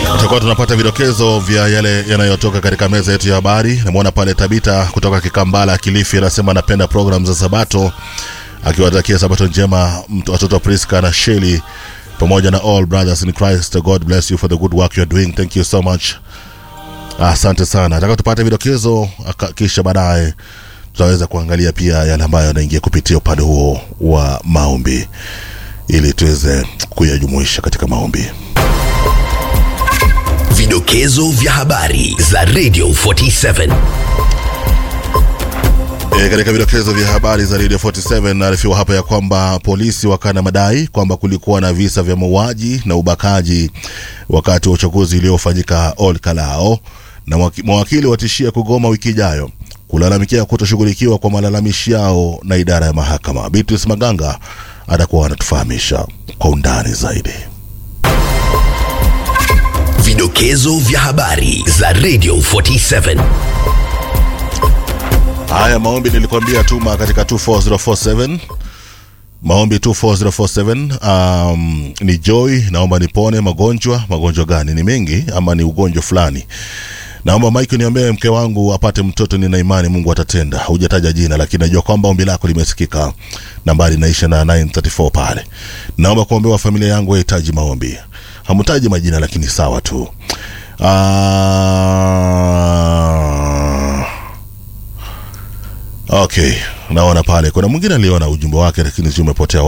tutakuwa tunapata vidokezo vya yale yanayotoka katika meza yetu ya habari. Namwona pale Tabita kutoka Kikambala, Kilifi, anasema anapenda program za Sabato, akiwatakia Sabato njema mtu- watoto Priska na Sheli pamoja na all brothers in Christ. God bless you for the good work you're doing. Thank you so much. Asante sana. Nataka tupate vidokezo aka- kisha baadaye tutaweza kuangalia pia yale ambayo yanaingia kupitia upande huo wa maombi ili tuweze kuyajumuisha katika maombi. Vidokezo vya habari za Radio 47. E, katika vidokezo vya habari za Radio 47 naarifiwa hapa ya kwamba polisi wakana madai kwamba kulikuwa na visa vya mauaji na ubakaji wakati wa uchaguzi uliofanyika Ol Kalao, na waki- mawakili watishia kugoma wiki ijayo kulalamikia kutoshughulikiwa kwa malalamishi yao na idara ya mahakama. Beatrice Maganga atakuwa anatufahamisha kwa undani zaidi. Vidokezo vya habari za Radio 47. Haya maombi nilikwambia tuma katika 24047 maombi 24047 um, ni Joy, naomba nipone magonjwa. Magonjwa gani? Ni mengi ama ni ugonjwa fulani? Naomba Mike niombee mke wangu apate mtoto, nina imani Mungu atatenda. Hujataja jina, lakini najua kwamba ombi lako limesikika. Nambari inaisha na 934 pale. Naomba kuombewa familia yangu yahitaji maombi. Hamtaji majina, lakini sawa tu. Ah, Okay, naona pale kuna mwingine aliona ujumbe wake lakini si umepotea